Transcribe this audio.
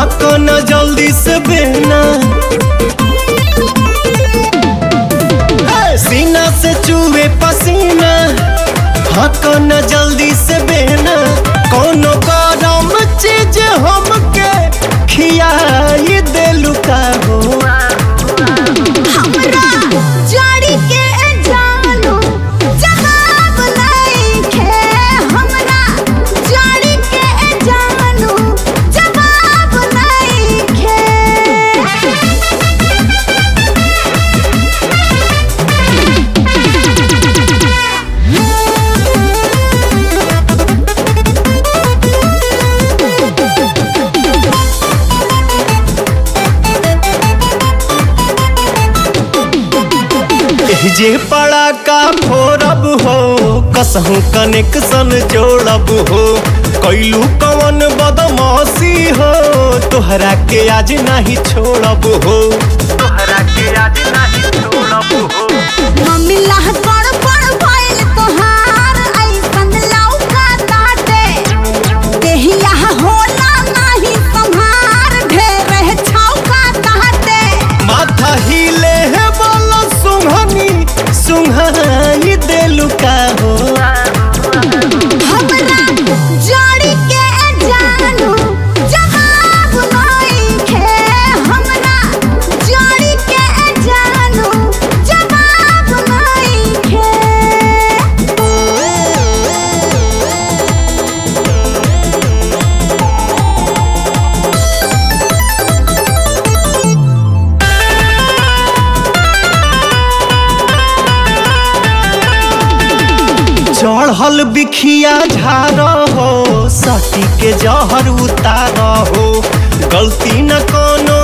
हक न जल्दी से बेना सीना से चूहे पसीना हक न जल्दी से बेना कोनो गरम चीज हमके खियाई देलू का हो हमरा जड़ी के जानू जवाब नइखे हमरा जड़ी के जानू जवाब नइखे जे पड़ा का फोरब हो कसहू कनेक्शन जोड़ब हो कैलू कवन बदमाशी हो तोहरा के आज नहीं छोड़ब हो तोहरा के आज नहीं छोड़ब हो मम्मी लाह पड़ पड़ भइल तोहार ऐसन लौका ताटे देहिया होला नाही संहार ढेर छौका ताटे माथा हिले है बोलो सुंघनी सुंघाई देलू का हो हमरा जड़ी के जानू जवाब नइखे हमरा जड़ी के जानू जवाब नइखे चढ़ल बिखिया झार हो सटी के जहर उतार हो गलती न कोनो